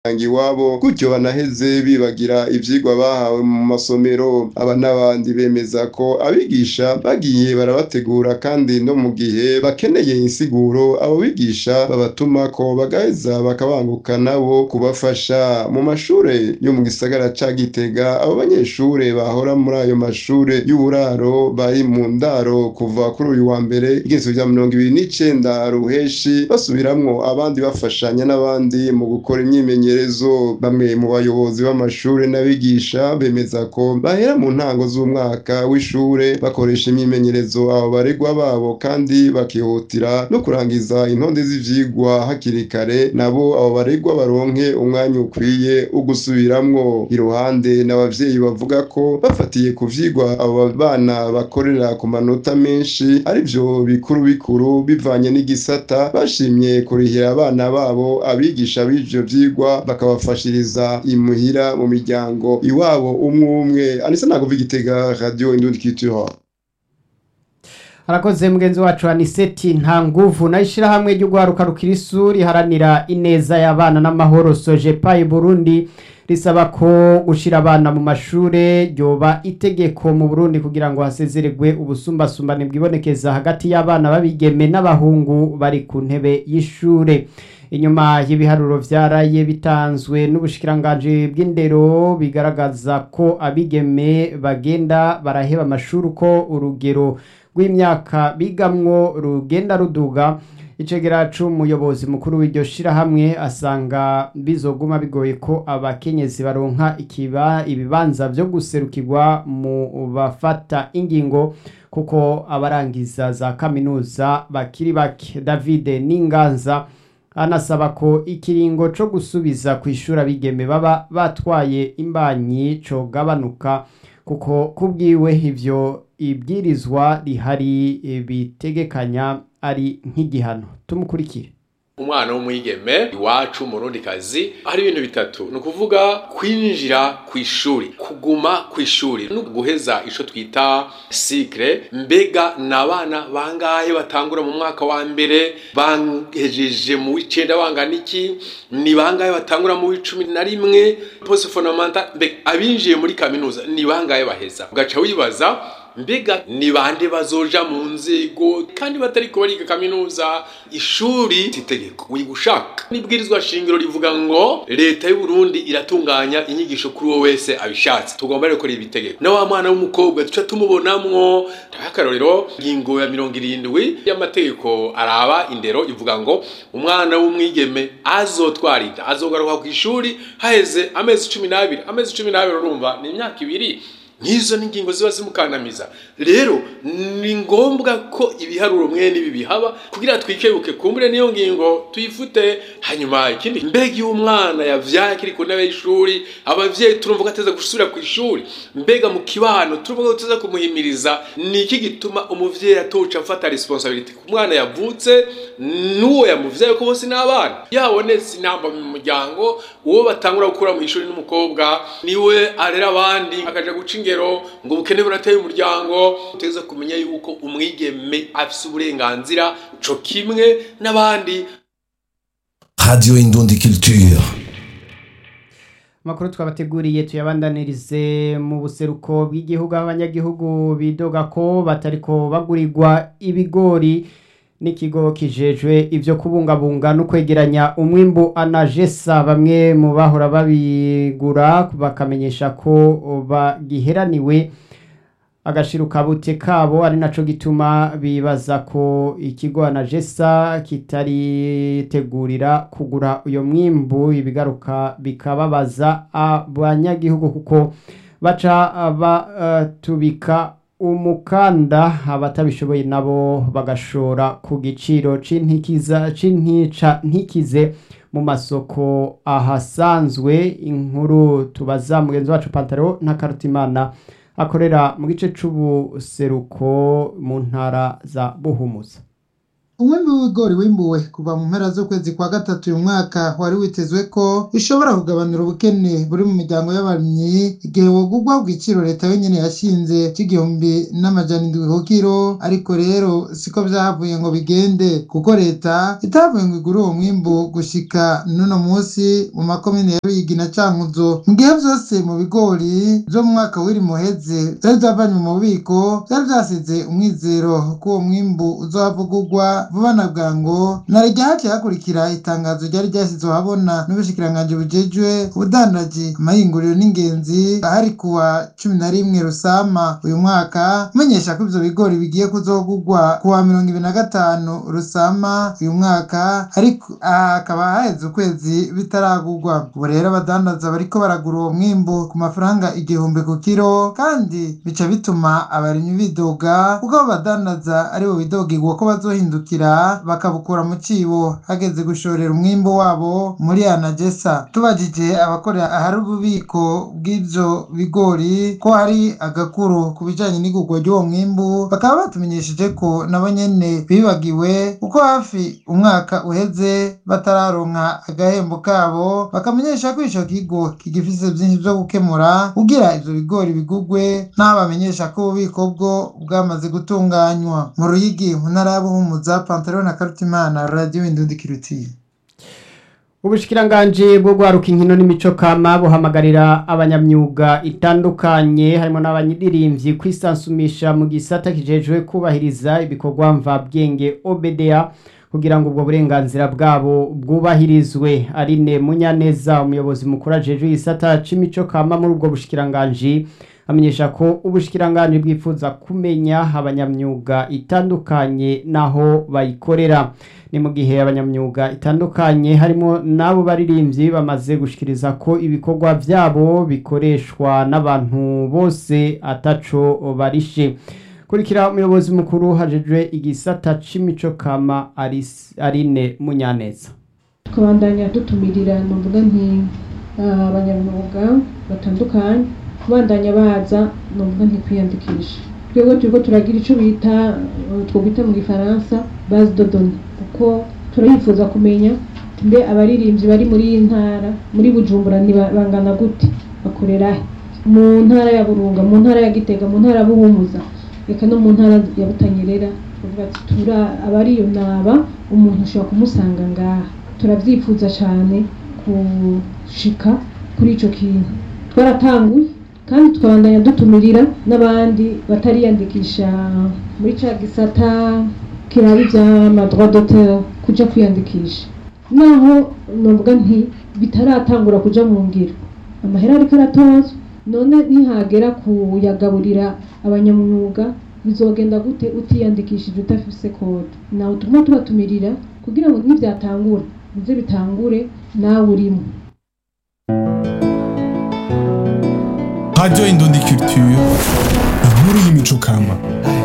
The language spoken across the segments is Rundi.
iwabo gutyo banaheze bibagira ivyigwa bahawe mu masomero aba n'abandi bemeza ko abigisha bagiye barabategura kandi no mu gihe bakeneye insiguro abo bigisha babatumako bagaheza bakabanguka nabo kubafasha mu mashure yo mu gisagara ca Gitega abo banyeshure bahora muri ayo mashure y'uburaro bari mu ndaro kuva kuri uyu wa mbere igezo rya mirongo ibiri n'icenda ruheshi basubiramwo abandi bafashanya n'abandi mu gukora imyimenyerezo bamwe mu bayobozi b'amashure n'abigisha bemeza ko bahera mu ntango z'umwaka w'ishure bakoresha imyimenyerezo abo baregwa babo kandi bakihutira no kurangiza intonde z'ivyigwa hakiri kare nabo abo baregwa baronke umwanya ukwiye ugusubiramwo iruhande n'abavyeyi bavuga ko bafatiye ku vyigwa abo bana bakorera ku manota menshi arivyo bikuru bikuru bivanye n'igisata bashimye kurihira abana babo abigisha b'ivyo vyigwa bakabafashiriza imuhira mu miryango iwabo umwe umwe anisa nakuva igitega radio indundi culture harakoze mugenzi wacu aniseti nta nguvu nayo ishyirahamwe ryo guharuka rukirisu riharanira ineza y'abana n'amahoro sojepayi burundi risaba ko gushyira abana mu mashure ryoba itegeko mu burundi kugira ngo hasezeregwe ubusumbasumbane bwibonekeza hagati y'abana b'abigeme n'abahungu bari ku ntebe y'ishure inyuma y'ibiharuro vyaraye bitanzwe n'ubushikiranganji bw'indero bigaragaza ko abigeme bagenda baraheba amashuri uko urugero rw'imyaka bigamwo rugenda ruduga icegera c'umuyobozi mukuru w'iryo shirahamwe asanga bizoguma bigoye ko abakenyezi baronka ikiba ibibanza vyo guserukirwa mu bafata ingingo kuko abarangiza za kaminuza bakiri bake David Ninganza anasaba ko ikiringo co gusubiza kw'ishuri abigeme baba batwaye imbanyi cogabanuka kuko kubwiwe ivyo ibwirizwa rihari bitegekanya ari nk'igihano tumukurikire umwana w'umwigeme iwacu murundikazi hari ibintu bitatu ni ukuvuga kwinjira ku ishuri kuguma ku ishuri no guheza ico twita sikre mbega ni abana bangahe batangura mu mwaka wa mbere bahejeje mu w'icenda bangana iki ni bangahe batangura mu w'icumi na rimwe post fondamental mbega abinjiye muri kaminuza ni bangahe baheza ugaca wibaza mbega ni bande bazoja mu nzego kandi batariko bariga kaminuza ishuri itegeko wiga ushaka nibwirizwa shingiro rivuga ngo leta y'u Burundi iratunganya inyigisho kuri wowe wese abishatse tugomba rero gukora ibitegeko na wa mwana w'umukobwa tuca tumubonamwo akarorero ingingo ya mirongo irindwi y'amategeko araba indero ivuga ngo umwana w'umwigeme azotwara inda azogaruka ku ishuri haheze amezi cumi n'abiri amezi cumi n'abiri urumva ni imyaka ibiri nk'izo ni ingingo ziba zimukandamiza rero ni ngombwa ko ibiharuro mwene ibi bihaba kugira twikebuke kumbure niyo ngingo tuyifute hanyuma ikindi mbega iyo umwana yavyaye akiri ku ntebe y'ishuri abavyeyi turumva ko ateza gusubira ku ishuri mbega mu kibano turumva ko tuteza kumuhimiriza ni iki gituma umuvyeyi atoca afata responsibility ku mwana yavutse n'uwo yamuvyaye ko bose n'abana yabonetse inamba mu muryango uwo batangura gukura mu ishuri n'umukobwa niwe arera abandi akaja guca ingero ngo ubukene burateye umuryango uteza kumenya yuko umwigeme afise uburenganzira co kimwe n'abandi Radio Indundi Culture. amakuru twabateguriye tuyabandanirize mu buseruko bw'igihugu aho abanyagihugu bidoga ko batariko bagurirwa ibigori n'ikigo kijejwe ivyo kubungabunga no kwegeranya umwimbu anajesa bamwe mu bahora babigura bakamenyesha ko bagiheraniwe agashiruka bute kabo ari naco gituma bibaza ko ikigo anajesa kitaritegurira kugura uyo mwimbu ibigaruka bikababaza abanyagihugu kuko baca batubika umukanda abatabishoboye nabo bagashora ku giciro c'intikiza c'intica ntikize mu masoko ahasanzwe inkuru tubaza mugenzi wacu Pantaro na Karutimana akorera mu gice c'ubuseruko mu ntara za Buhumuza umwimbi w'ibigori wimbuwe kuva mu mpera z'ukwezi kwa gatatu uyu mwaka wari witezwe ko bishobora kugabanura ubukene buri mu miryango y'abarimyi igihe wogugwa ku giciro leta yonyene yashinze c'igihumbi n'amajana indwi ku kiro ariko rero siko vyahavuye ngo bigende kuko leta itavuye ngo igure uwo mwimbu gushika n'uno musi mu makomine ya Ruyigi na Cankuzo mu gihe vyose mu bigori vyo mu mwaka w'iri muheze vyari vyavanywe mu bubiko vyari vyasize umwizero ko uwo mwimbu uzohavugurwa vuba na bwango na rya haciye hakurikira itangazo ryari ryashyizwe ahabona n'ubushikiranganji bujejwe ubudandaji amahinguriro n'ingenzi ahari kuwa cumi na rimwe rusama uyu mwaka umenyesha ko ivyo bigori bigiye kuzogurwa kuwa mirongo ibiri na gatanu rusama uyu mwaka ariko aha hakaba haheze ukwezi bitaragurwa ubu rero abadandaza bariko baragura uwo mwimbu ku mafaranga igihumbi ku kiro kandi bica bituma abarimyi bidoga kuko abo badandaza aribo bidogigwa ko bazohindukira bakabukura mu cibo hageze gushorera umwimbu wabo muri anagesa tubajije abakorera ahari ububiko bw'ivyo bigori ko hari agakuru ku bijanye n'igurwa ry'uwo mwimbu bakaba batumenyesheje ko nabo nyene bibagiwe kuko hafi umwaka uheze batararonka agahembo kabo bakamenyesha ko ico kigo kigifise vyinshi vyo gukemura kugira ivyo bigori bigurwe n'aho bamenyesha ko ububiko bwo bwamaze gutunganywa mu ruyigi mu ntara ya buhumuza pantaro na karutimana radiyo indundi kirutiye ubushikiranganji bwo gwaruka inkino n'imico kama buhamagarira abanyamyuga itandukanye harimo n'abanyiririmvyi kwisansumisha mu gisata kijejwe kubahiriza ibikorwa mvabwenge OBDA kugira ngo ubwo burenganzira bwabo bwubahirizwe Aline Munyaneza umuyobozi mukuru ajejwe igisata c'imico kama muri ubwo bushikiranganji amenyesha ko ubushikiranganji bwifuza kumenya abanyamyuga itandukanye naho bayikorera ni mu gihe abanyamyuga itandukanye harimo n'abo baririmbyi bamaze gushikiriza ko ibikorwa byabo bikoreshwa n'abantu bose ataco barishe kurikira umuyobozi mukuru hajejwe igisata c'imico kama Aris- Aline Munyaneza tukabandanya dutumirira nuvuga nti ah, abanyamwuga batandukanye kubandanya baza nuvuga nti kwiyandikisha twebwe turiko turagira ico bita eh, twobita mu gifaransa base de données kuko turayifuza kumenya mbe abaririmbyi bari muri iyi ntara muri bujumbura ni ba- bangana gute bakorera he mu ntara ya burunga mu ntara ya gitega mu ntara ya buhumuza reka no mu ntara ya butanyerera tuvuga ati tura abari iyo naba umuntu ushobora kumusanga ngaha turavyifuza cane gushika kuri ico kintu twaratanguye kandi tukabandanya dutumirira n'abandi batariyandikisha muri ca gisata kiraba ivy'amadroit d'auteur kuja kwiyandikisha naho novuga nti bitaratangura kuja mu ngiro amahera ariko aratozwa none nihagera kuyagaburira abanyamwuga bizogenda gute utiyandikishije udafise kode nawe tuguma tubatumirira kugira ngo nivyatangura bize bitangure nawe urimo Radio Indundi Culture, inkuru y'imico kama.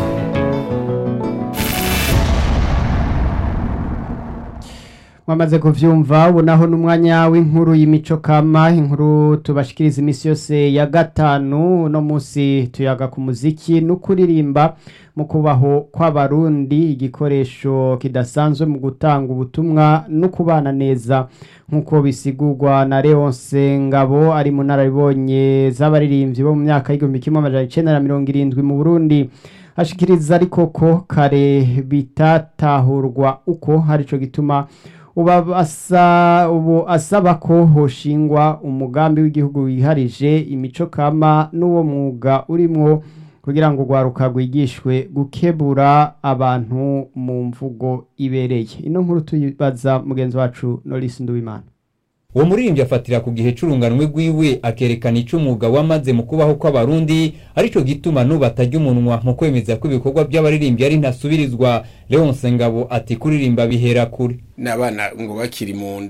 mwamaze kuvyumva ubu naho n'umwanya w'inkuru y'imico kama inkuru tubashikiriza imisi yose ya gatanu uno munsi tuyaga ku muziki no kuririmba mu kubaho kw'abarundi igikoresho kidasanzwe mu gutanga ubutumwa no kubana neza nk'uko bisigurwa na Leonce Ngabo ari mu nararibonye z'abaririmbyi bo mu myaka y'igihumbi kimwe amajana icenda na mirongo irindwi mu Burundi ashikiriza ariko ko kare bitatahurwa uko harico gituma uba asa ubu asaba ko hoshingwa umugambi w'igihugu wiharije imico kama n'uwo mwuga urimwo kugira ngo urwaruka rwigishwe gukebura abantu mu mvugo ibereye ino nkuru tuyibaza mugenzi wacu Norris Nduwimana uwo muririmbyi afatira ku gihe c'urunganwe rwiwe akerekana ico umwuga wamaze mu kubaho kw'abarundi arico gituma n'ubu atarya umunwa mu kwemeza ko ibikorwa by'abaririmbyi ari ntasubirizwa leonse ngabo ati kuririmba bihera kure n'abana ngo bakiri mu nda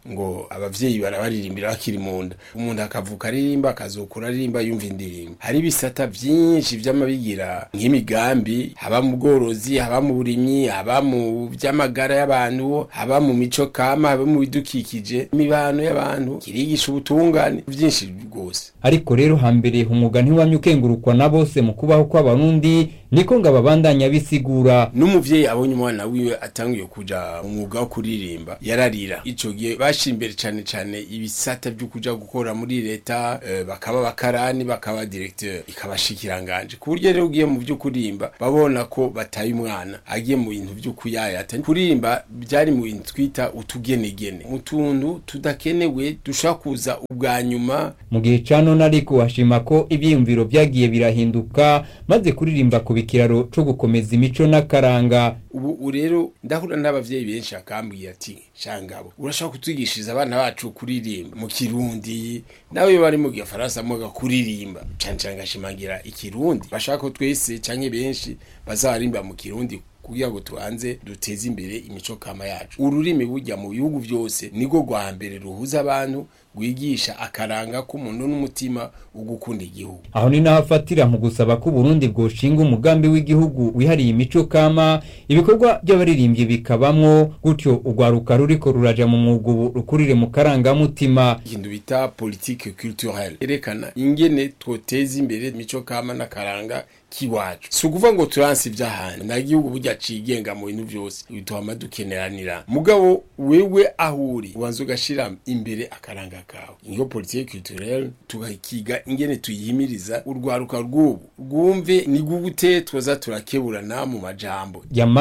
ngo abavyeyi barabaririmbira bakiri mu nda umuntu akavuka aririmba akazokura aririmba yumva indirimbo hari ibisata vyinshi vy'amabigira nk'imigambi haba mu bworozi haba mu burimyi haba mu vy'amagara y'abantu haba mu mico kama haba mu bidukikije imibano y'abantu kirigisha ubutungane vyinshi rwose ariko rero hambere umwuga ntiwamye ukengurukwa na bose mu kubaho kw'abarundi niko ngo ababandanya bisigura n'umuvyeyi abonye umwana wiwe atanguye kuja mu mwuga wo kuririmba yararira ico gihe bashira imbere cane cane ibisata vyo kuja gukora muri leta eh, bakaba bakarani bakaba directeur ikabashikiranganje ku buryo rero ugiye mu vyo kurimba babona ko bataye umwana agiye mu bintu vyo kuyayata kurimba byari mu bintu twita utugenegene mu tuntu tudakenewe dushobora kuza ubwa nyuma mu gihe ca none ariko hashima ko ivyiyumviro vyagiye birahinduka maze kuririmba ku bikiraro co gukomeza imico n'akaranga ubu rero ndahura n'abavyeyi benshi akambwira ati shangabo urashaka kutwigishiriza abana bacu kuririmba mu kirundi nawe bari mu gifaransa muga kuririmba cane cane ngashimangira ikirundi bashaka ko twese canke benshi bazarimba mu kirundi kugira ngo tubanze duteze imbere imico kama yacu ururimi burya mu bihugu byose niko rwa mbere ruhuza abantu rwigisha akaranga k'umuntu n'umutima wo gukunda igihugu aho ni naho afatira mu gusaba ko Burundi bwoshinga umugambi w'igihugu wihariye imico kama ibikorwa by'abaririmbyi bikabamwo gutyo urwaruka ruriko ruraja mu mwuga ubu rukurire mu karangamutima ikintu bita politique culturelle erekana ingene twoteza imbere imico kama n'akaranga kiwacu si ukuvuga ngo turanse iby'ahantu nta gihugu burya cigenga mu bintu byose bituma dukeneranira mugabo wewe aho uri ubanza ugashira imbere akaranga kawe niyo politique culturelle tugakiga ingene tuyihimiriza urwaruka rw'ubu rwumve ni gute twoza turakeburana mu majambo